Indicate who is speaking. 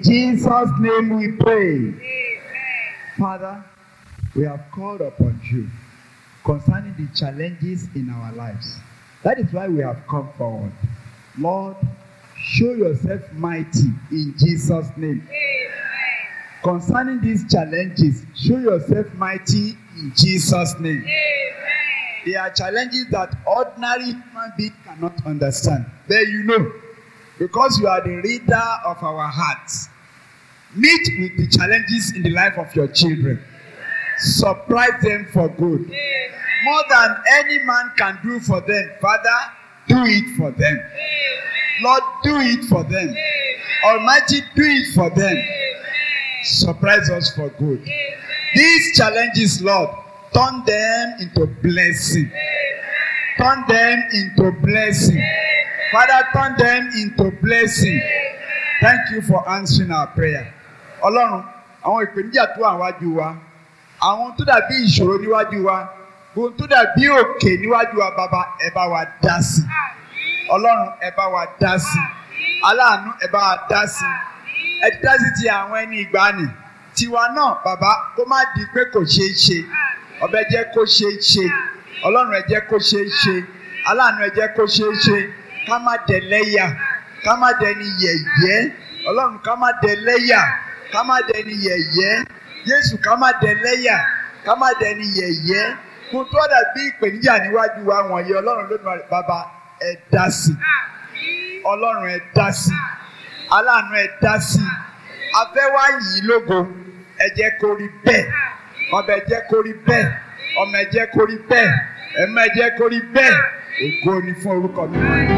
Speaker 1: Jesus' name we pray. Father, we have called upon you concerning the challenges in our lives. That is why we have come forward. Lord, show yourself mighty in Jesus' name. Concerning these challenges, show yourself mighty in Jesus' name. They are challenges that ordinary human being cannot understand. But you know, because you are the reader of our hearts, meet with the challenges in the life of your children. Surprise them for good. More than any man can do for them, Father, do it for them. Lord, do it for them. Almighty, do it for them. Surprise us for good. These challenges, Lord, turn them into blessing. Turn them into blessing. Father, turn them into blessing. Thank you for answering our prayer. Ọlọ́run, àwọn ìpèníjà tó wà wájú wa, àwọn tó dàbí ìṣòro níwájú wa, ohun tó dàbí òkè níwájú wa, bàbá ẹ bá wa dá sí. Ọlọ́run ẹ bá wa dá sí. Aláàánú ẹ bá wa dá sí. Ẹ ti dá sí ti àwọn ẹni ìgbàanì. Tiwa náà, bàbá, kó má di pé kò ṣeé ṣe. Ọbẹ̀ jẹ́ kó ṣeé ṣe. Ọlọ́run ẹ jẹ́ kó ṣeé ṣe. Aláàánú ẹ jẹ́ kó ṣeé ṣe. Ká má dẹ̀ lẹ́yà. Ká má dẹni yẹ̀yẹ́. Ọlọ́run ká má dẹ̀ lẹ́yà. Ká má dẹni yẹ̀yẹ́. Jésù ká má dẹ̀ lẹ́yà. Ká má dẹni yẹ̀yẹ́. Kò tó dàbí ìpèníjà níwájú wa wọ̀nyí. Ọlọ́run lónìí bàbá ẹ dá sí. Ọlọ́run ẹ dá sí. Aláàánú ẹ dá sí. Afẹ́wá yìí lógo. Ẹ jẹ́ kó rí bẹ́ẹ̀. Ọbẹ̀ ẹ jẹ́ kó rí bẹ́ẹ̀. Ọmọ ẹ jẹ́ kó rí bẹ́ẹ̀. Ẹ̀mọ ẹ jẹ́ kó rí bẹ́ẹ̀. Ògo ni fún orúkọ mi.